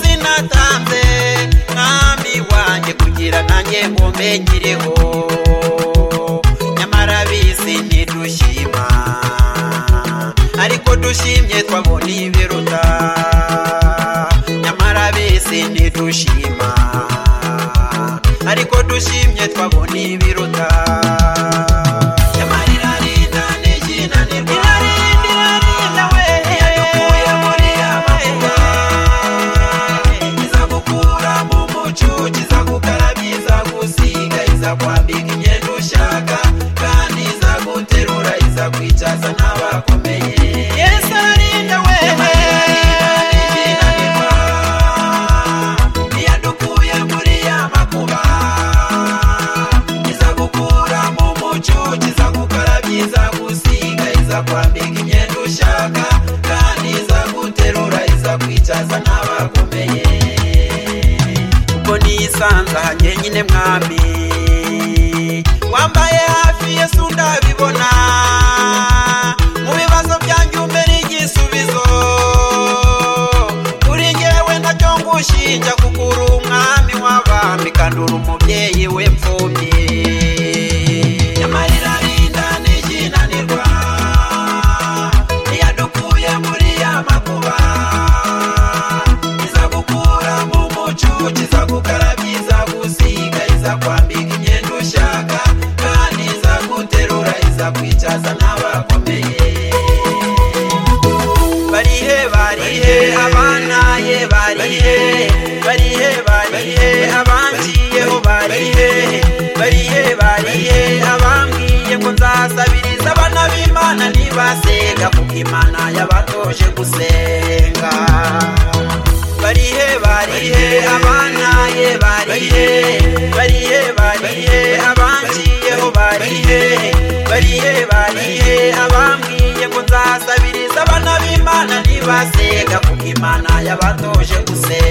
watanze mwami wanjye kugira nanjye nkumenyereho nyamara bizi ntidushima ariko dushimye twabona ibiruta nyamara bizi ntidushima ariko dushimye twabona ibiruta nyamara irarinda ntikinanirwa irarinda irarinda we yadukuye muri amakuba izagukura mu mucucu izagukarabya izagusiga izakwambika imyenda ushaka kandi izaguterura izakwicaza n'abakomeye yesu ararinda wewe iyadukuye muri ya makuba izagukura mu mucucu izagukarabya izagusiga izakwambika imyenda ushaka kandi izaguterura izakwicaza n'abakomeye kuko nisanze aha nyenyine mwami wambaye hafi yesu ndabibona mu bibazo byanjye umbere igisubizo kuri ngewe ntacyo ngushinja kuko uri umwami w'abami kandi uri umubyeyi w'imfubyi nyamara irarinda ntikinanirwa iyadukuye muri ya makuba izagukura mu mucucu izagukarabya izagusiga izakwambika imyenda ushaka kandi izaguterura izakwicaza n'abakomeye barihe barihe abanaye barihe barihe barihe abanciyeho barihe barihe barihe abambwiye ngo nzasabiriza abana b'imana ntibasenga kuko imana yabatoje gusenga barihe barihe abanaye barihe barihe barihe abanciyeho barihe barihe barihe abambwiye ngo nzasabiriza abana b'imana ntibasenga kuko imana yabatoje gusenga